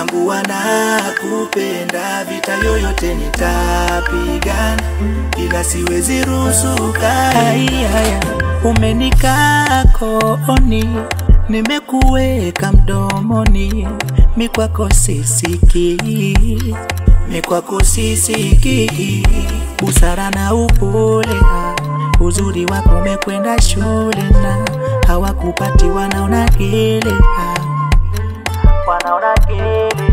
tambua na kupenda, vita yoyote nitapigana, ila siwezi ruhusu Hai, haya umenikaa kooni, nimekuweka mdomoni, mikwako sisikii, mikwako sisikii, busara na upole, uzuri wako umekwenda shule na hawakupati, wanaona gele, wanaona gele.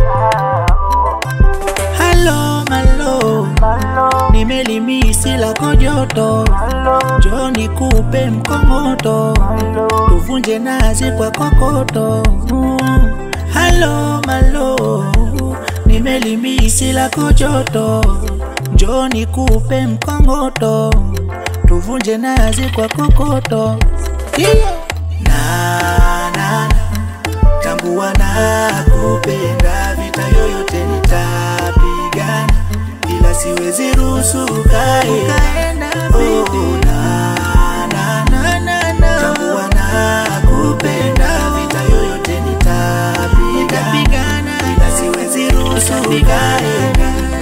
Halo malo, nimelimisi lako joto, njoo nikupe mkongoto, tuvunje nazi kwa kokoto. Mm. Halo malo, nimelimisi lako joto, njoo nikupe mkongoto, tuvunje nazi kwa kokoto. Yeah. na na na, tambua na kupenda, vita yoyote nitapigana, ila siwezi ruhusu ukae Ukaenda Oh, vipi? na, na, na. Na, na, na. Tambua na kupenda, vita yoyote nitapigana, Nitapigana. ila siwezi ruhusu ukae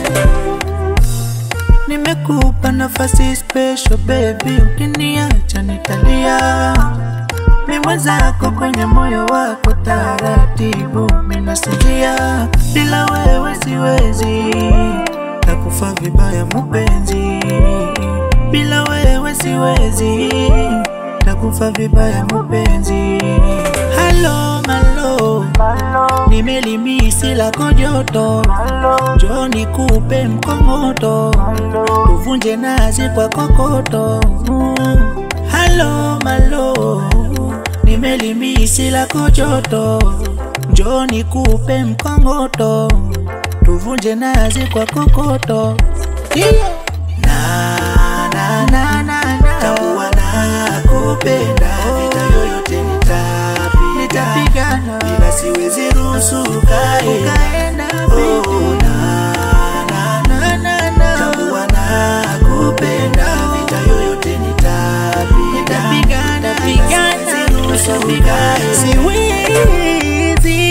Nimekupa nafasi special baby, ukiniacha nitalia. Mi mwenzako kwenye moyo wako taratibu, minasikia bila wewe siwezi, takufa vibaya mupenzi, bila wewe siwezi, takufa vibaya mupenzi. Halo malo, nimelimisi lako joto, njoo nikupe mkongoto, tuvunje nazi kwa kokoto. Mm. Halo malo, nimelimisi lako joto, njoo nikupe mkongoto, tuvunje nazi kwa kokoto. Yeah. na, na, Na, na. na, na. Tambua na kupenda, vita yoyote nitapigana, Nitapigana. ila siwezi ruhusu ukae Ukaenda Oh, vipi? na, na, na. Na, na, na. Tambua na kupenda, vita yoyote nitapigana, Nitapigana, pigana, siwezi ruhusu ukae siwezi.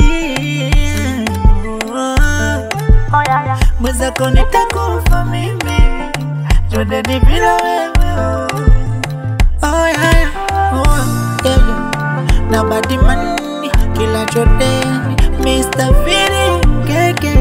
Mwenzako nitakufa mimi, jodeni bila wewe. Oh, yeah, yeah. Oh, yeah, yeah. Na badimani kila chodeni Mr. Feeling keke